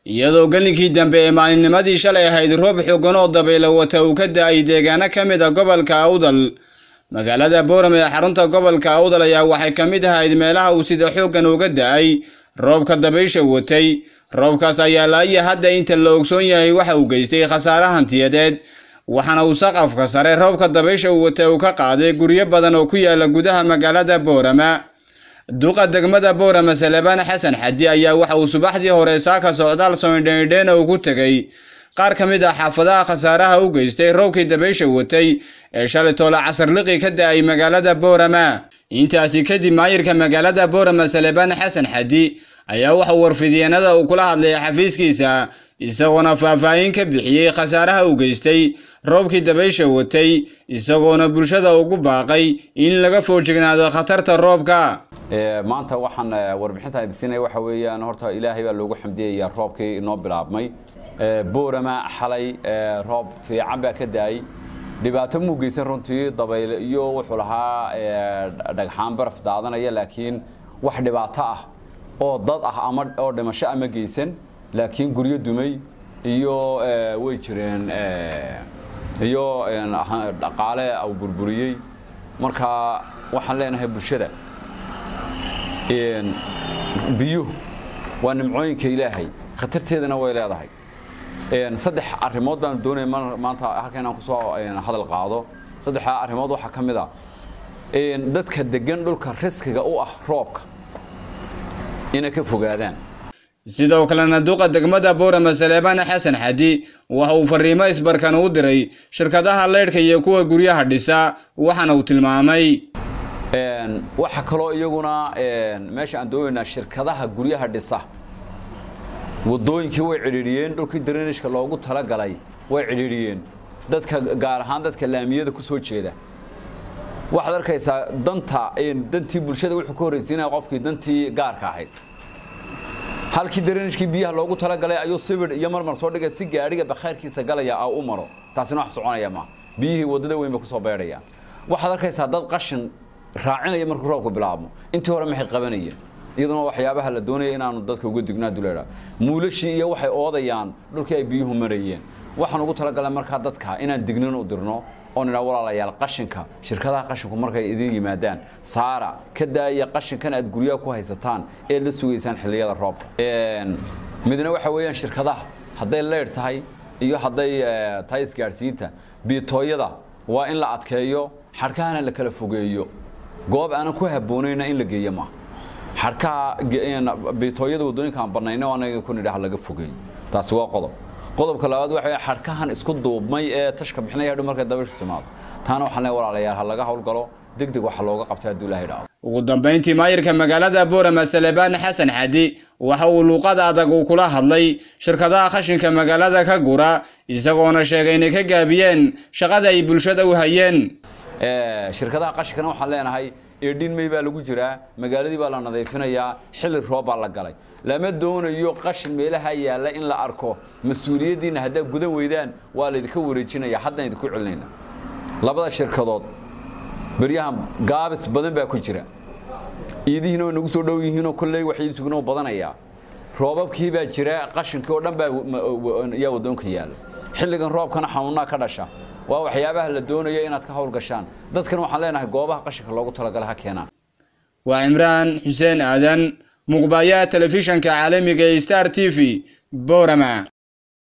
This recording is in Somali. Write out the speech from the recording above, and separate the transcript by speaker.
Speaker 1: iyadoo gelinkii dambe ee maalinnimadii shalay ahayd roob xoogan oo dabaylo wata uu ka da-ay deegaano ka mid a gobolka awdal magaalada boorame ee xarunta gobolka awdal ayaa waxay ka mid ahayd meelaha uu sida xooggan uga da-ay roobka dabaysha watay roobkaas ayaa laaya hadda inta la ogsoon yahay waxa uu geystay khasaare hantiyadeed waxaana uu saqafka sare roobka dabaysha uu watay uu ka qaaday guryo badan oo ku yaala gudaha magaalada boorama duqa degmada boorama salebaan xasan xadi ayaa waxa uu subaxdii hore saaka socdaal soindheindheena uu ku tegey qaar ka mid ah xaafadaha khasaaraha u geystay roobkii dabaysha watay ee shalay toole casarliqi ka da-ay magaalada boorama intaasi kadib maayirka magaalada boorama salebaan xasan xadi ayaa waxa uu warfidyeennada uu kula hadlay xafiiskiisa isagoona faahfaahin ka bixiyey khasaaraha u geystay roobkii dabaysha watay isagoona bulshada ugu baaqay in laga foojignaado khatarta roobka
Speaker 2: maanta waxaan warbixintan idin siinaya waxa weeyaan horta ilaahay baa loogu xamdiyaya roobkii inoo bilaabmay boorama xalay roob fiican baa ka da-ay dhibaato muu geysan runtii dabayle iyo wuxuu lahaa dhagxaan baraf daadanaya laakiin wax dhibaato ah oo dad ah ama oo dhimasho ama geysan laakiin guryo dumay iyo way jireen iyo dhaqaale au burburiyey marka waxaan leenahay bulshada biyuhu waa nimcooyinka ilaahay khatarteedana way leedahay saddex arrimood baan doonaya maanta halka inaan kusoo hadal qaado saddexdaa arrimood waxaa ka mid a dadka degan dhulka riskiga u ah roobka inay ka fogaadaan
Speaker 1: sidoo kalena duqa degmada boorama saleebaan xasan xadi waxa uu fariimo isbarkan u diray shirkadaha leydhka iyo kuwa guryaha dhisa waxaana uu tilmaamay
Speaker 2: waxa kaloo iyaguna meesha aan doonaynaa shirkadaha guryaha dhisa wadooyinkii way cidhiidhiyeen dhulkii darinishka loogu talagalay way cidhiidhiyeen dadka gaar ahaan dadka laamiyada ku soo jeeda waxaad arkaysaa danta dantii bulshada wuxuu ka horraysiinaya qofkii dantii gaarka ahayd halkii darinishkii biyaha loogu talagalay ayuu sibir iyo marmar soo dhigay si gaadhiga bakhayrkiisa galaya a u maro taasina wax soconaya ma biyihii waddada weyn bay kusoo beedhayaan waxaad arkaysaa dad qashin raacinaya markuu roobku bilaabmo intii hore maxay qabanayeen iyaduna waxyaabaha la doonaya inaanu dadka uga digno hadduu leedhaha muulashii iyo waxay oodayaan dhulkii ay biyuhu marayeen waxaan ugu talagalay markaa dadka inaan dignin u dirno oo nidhaa walaalayaal qashinka shirkadaha qashinku markay idin yimaadaan saara ka daaya qashinkan aad guryaha ku haysataan eed la sugaysaan xilliyada roobka midna waxa weeyaan shirkadaha hadday leydh tahay iyo hadday tahay isgaadhsiinta biitooyada waa in la adkeeyo xadhkahana la kala fogeeyo goob aanan ku habboonayna in la geeyo maaha xadhkaha biitooyada waddooyinkaan bannayna anaga ku nidhaha laga fogeeyo taasi waa qodob qodobka labaad waxa xadhkahan isku duubmay ee tashka bixinaya hadhow markay dabayshu timaado taana waxaan leeyahay walaalayaal ha laga howlgalo degdeg waxa looga qabtay hadduu ilaahay dhaco
Speaker 1: ugu dambayntii maayirka magaalada boorama salebaan xasan xadi waxa uu luuqada adag uu kula hadlay shirkadaha khashinka magaalada ka gura isagoona sheegay inay ka gaabiyeen shaqada ay bulshada u hayeen
Speaker 2: shirkadaha qashinkana waxaan leenahay eedhin may baa lagu jiraa magaaladii baa la nadiifinayaa xilli roob baa la galay lama doonayo qashin meelaha yaalla in la arko mas-uuliyaddiinna haddaad gudan weydaan waa laydinka wareejinaya haddaan idinku celinayna labada shirkadood beryahan gaabis badan baa ku jira iidihiina way nagu soo dhow yihiinoo kolley wax iibsiguna u badanayaa roobabkii baa jira qashinkii oo dhan baa yaa waddoonka yaalla xilligan roobkana xanuunnaa ka dhasha waa waxyaabaha la doonayo inaad ka howlgashaan dadkan waxaan leenahay goobaha qashinka loogu talagalay ha keenaan
Speaker 1: waa cimraan xuseen aadan muqbayaha telefishanka caalamiga ee star t v boorama